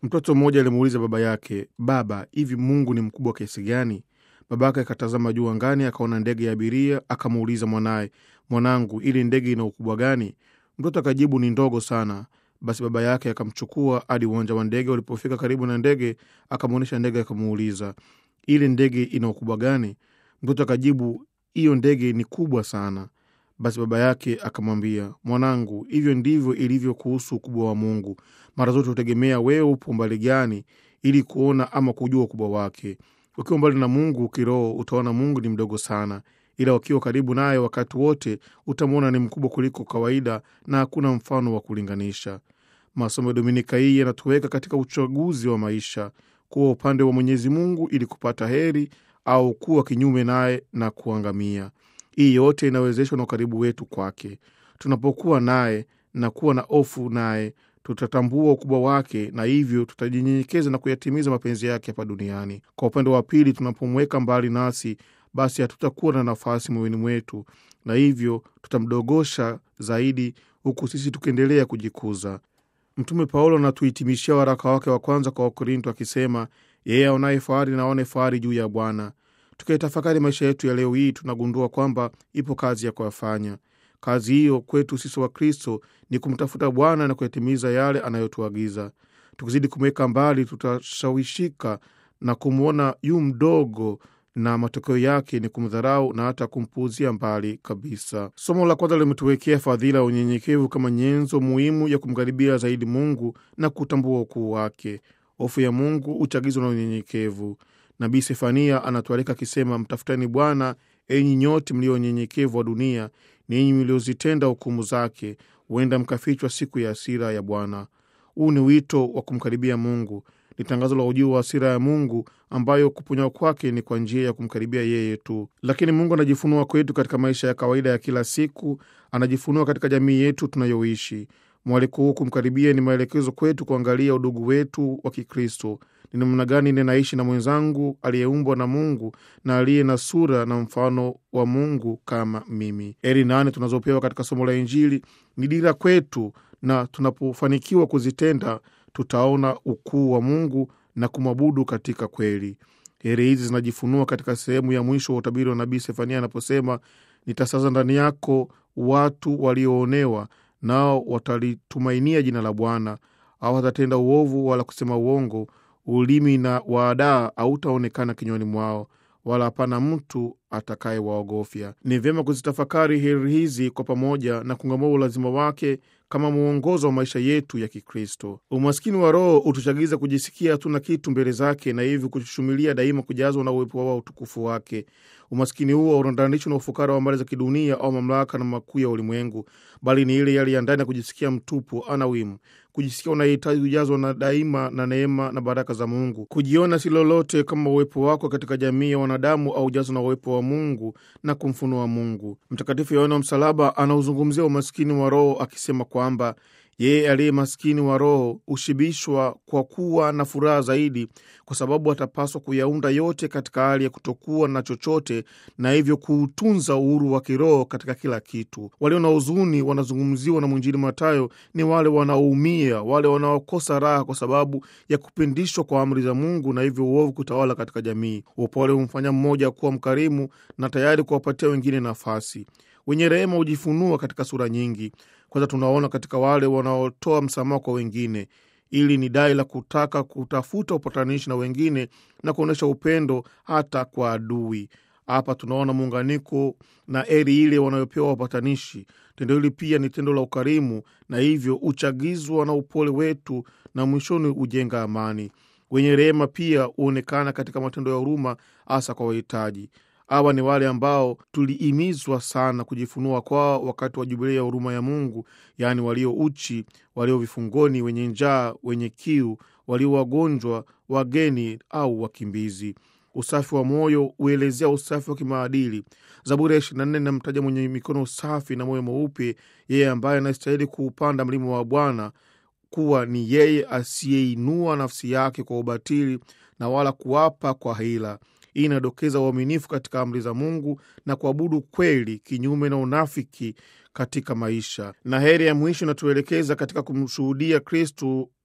Mtoto mmoja alimuuliza baba yake, Baba, hivi Mungu ni mkubwa kiasi gani? Baba yake akatazama juu angani, akaona ndege ya abiria, akamuuliza mwanaye, mwanangu, ili ndege ina ukubwa gani? Mtoto akajibu, ni ndogo sana. Basi baba yake akamchukua hadi uwanja wa ndege. Walipofika karibu na ndege, akamwonyesha ndege, akamuuliza, ile ndege ina ukubwa gani? Mtoto akajibu, hiyo ndege ni kubwa sana. Basi baba yake akamwambia, mwanangu, hivyo ndivyo ilivyo kuhusu ukubwa wa Mungu. Mara zote hutegemea wewe upo mbali gani, ili kuona ama kujua ukubwa wake. Ukiwa mbali na Mungu kiroho, utaona Mungu ni mdogo sana, ila ukiwa karibu naye wakati wote utamwona ni mkubwa kuliko kawaida, na hakuna mfano wa kulinganisha. Masomo ya Dominika hii yanatuweka katika uchaguzi wa maisha, kuwa upande wa Mwenyezi Mungu ili kupata heri au kuwa kinyume naye na kuangamia. Hii yote inawezeshwa na ukaribu wetu kwake. Tunapokuwa naye na kuwa na hofu naye, tutatambua ukubwa wake na hivyo tutajinyenyekeza na kuyatimiza mapenzi yake hapa duniani. Kwa upande wa pili, tunapomweka mbali nasi, basi hatutakuwa na nafasi moyoni mwetu, na hivyo tutamdogosha zaidi, huku sisi tukiendelea kujikuza. Mtume Paulo anatuhitimishia waraka wake wa kwanza kwa Wakorinto akisema, yeye aonaye fahari na aone fahari juu ya Bwana. Tukaitafakari maisha yetu ya leo hii, tunagundua kwamba ipo kazi ya kuyafanya. Kazi hiyo kwetu sisi wa Kristo ni kumtafuta Bwana na kuyatimiza yale anayotuagiza. Tukizidi kumweka mbali, tutashawishika na kumwona yu mdogo, na matokeo yake ni kumdharau na hata kumpuuzia mbali kabisa. Somo la kwanza limetuwekea fadhila ya unyenyekevu kama nyenzo muhimu ya kumkaribia zaidi Mungu na kutambua ukuu wake. Hofu ya Mungu huchagizwa na unyenyekevu. Nabii Sefania anatualika akisema, mtafutani Bwana enyi nyote mlio unyenyekevu wa dunia, ninyi mliozitenda hukumu zake, huenda mkafichwa siku ya hasira ya Bwana. Huu ni wito wa kumkaribia Mungu, ni tangazo la ujio wa hasira ya Mungu ambayo kuponywa kwake ni kwa njia ya kumkaribia yeye tu. Lakini Mungu anajifunua kwetu katika maisha ya kawaida ya kila siku, anajifunua katika jamii yetu tunayoishi. Mwaliko huu kumkaribia ni maelekezo kwetu kuangalia udugu wetu wa Kikristo. Ni namna gani ninaishi na mwenzangu aliyeumbwa na Mungu na aliye na sura na mfano wa Mungu kama mimi. Heri nane tunazopewa katika somo la Injili ni dira kwetu, na tunapofanikiwa kuzitenda tutaona ukuu wa Mungu na kumwabudu katika kweli. Heri hizi zinajifunua katika sehemu ya mwisho wa utabiri wa nabii Sefania anaposema, nitasaza ndani yako watu walioonewa, nao watalitumainia jina la Bwana, au watatenda uovu wala kusema uongo ulimi na waadaa hautaonekana kinywani mwao, wala hapana mtu atakaye waogofya. Ni vyema kuzitafakari heri hizi kwa pamoja na kung'amua ulazima wake kama mwongozo wa maisha yetu ya Kikristo. Umaskini wa roho hutuchagiza kujisikia hatuna kitu mbele zake, na hivyo kushumilia daima kujazwa na uwepo wa utukufu wake. Umaskini huo haurandanishwi na ufukara wa mali za kidunia au mamlaka na makuu ya ulimwengu, bali ni ile yale ya ndani ya kujisikia mtupu, anawimu kujisikia unahitaji kujazwa na daima na neema na baraka za Mungu, kujiona si lolote kama uwepo wako katika jamii ya wanadamu au ujazwa na uwepo wa Mungu na kumfunua Mungu. Mtakatifu Yohana wa Msalaba anauzungumzia umaskini wa roho akisema kwamba yeye aliye maskini wa roho hushibishwa kwa kuwa na furaha zaidi, kwa sababu atapaswa kuyaunda yote katika hali ya kutokuwa na chochote, na hivyo kuutunza uhuru wa kiroho katika kila kitu. Walio na huzuni wanazungumziwa na mwinjili Mathayo ni wale wanaoumia, wale wanaokosa raha kwa sababu ya kupindishwa kwa amri za Mungu, na hivyo uovu kutawala katika jamii. Upole humfanya mmoja kuwa mkarimu na tayari kuwapatia wengine nafasi. Wenye rehema hujifunua katika sura nyingi. Kwanza tunaona katika wale wanaotoa msamaha kwa wengine. Ili ni dai la kutaka kutafuta upatanishi na wengine na kuonyesha upendo hata kwa adui. Hapa tunaona muunganiko na eri ile wanayopewa wapatanishi. Tendo hili pia ni tendo la ukarimu, na hivyo huchagizwa na upole wetu na mwishoni hujenga amani. Wenye rehema pia huonekana katika matendo ya huruma, hasa kwa wahitaji. Hawa ni wale ambao tulihimizwa sana kujifunua kwao wakati wa jubilei ya huruma ya Mungu, yaani walio uchi, walio vifungoni, wenye njaa, wenye kiu, walio wagonjwa, wageni au wakimbizi. Usafi wa moyo huelezea usafi wa kimaadili. Zaburi ya ishirini na nne inamtaja mwenye mikono safi na moyo mweupe, yeye ambaye anastahili kuupanda mlima wa Bwana, kuwa ni yeye asiyeinua nafsi yake kwa ubatili na wala kuapa kwa hila. Hii inadokeza uaminifu katika amri za Mungu na kuabudu kweli, kinyume na unafiki katika maisha. Na heri ya mwisho inatuelekeza katika kumshuhudia Kristu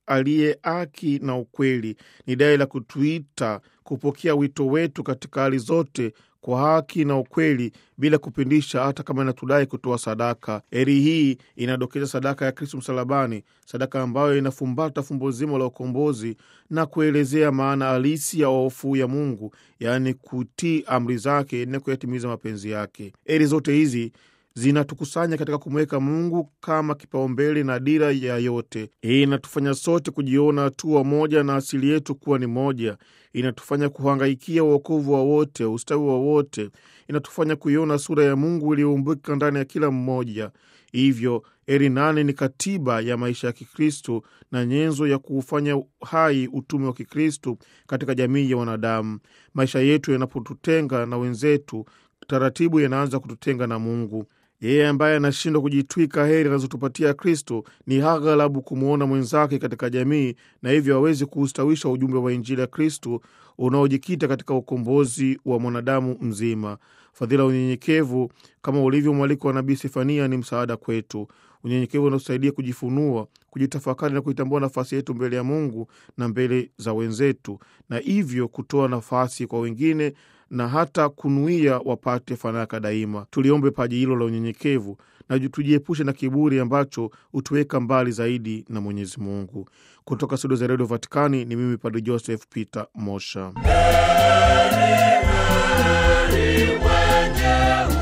aliye haki na ukweli. Ni dai la kutuita kupokea wito wetu katika hali zote kwa haki na ukweli bila kupindisha, hata kama inatudai kutoa sadaka. Heri hii inadokeza sadaka ya Kristu msalabani, sadaka ambayo inafumbata fumbo zima la ukombozi na kuelezea maana halisi ya hofu ya Mungu, yaani kutii amri zake na kuyatimiza mapenzi yake. Heri zote hizi zinatukusanya katika kumweka Mungu kama kipaumbele na dira ya yote. Hii inatufanya sote kujiona hatua moja na asili yetu kuwa ni moja. Inatufanya kuhangaikia uokovu wa wote, ustawi wa wote. Inatufanya kuiona sura ya Mungu iliyoumbika ndani ya kila mmoja. Hivyo heri nane ni katiba ya maisha ya Kikristo na nyenzo ya kuufanya hai utume wa Kikristo katika jamii ya wanadamu. Maisha yetu yanapotutenga na wenzetu, taratibu yanaanza kututenga na Mungu. Yeye ambaye anashindwa kujitwika heri anazotupatia Kristo ni aghalabu kumwona mwenzake katika jamii, na hivyo hawezi kuustawisha ujumbe wa Injili ya Kristo unaojikita katika ukombozi wa mwanadamu mzima. Fadhila ya unyenyekevu kama ulivyo mwaliko wa Nabii Sefania ni msaada kwetu. Unyenyekevu unaosaidia kujifunua, kujitafakari na kuitambua nafasi yetu mbele ya Mungu na mbele za wenzetu, na hivyo kutoa nafasi kwa wengine na hata kunuia wapate fanaka daima. Tuliombe paji hilo la unyenyekevu na tujiepushe na kiburi ambacho hutuweka mbali zaidi na Mwenyezi Mungu. Kutoka studio za redio Vatikani ni mimi Padre Joseph Peter Mosha. Heri, heri, wenye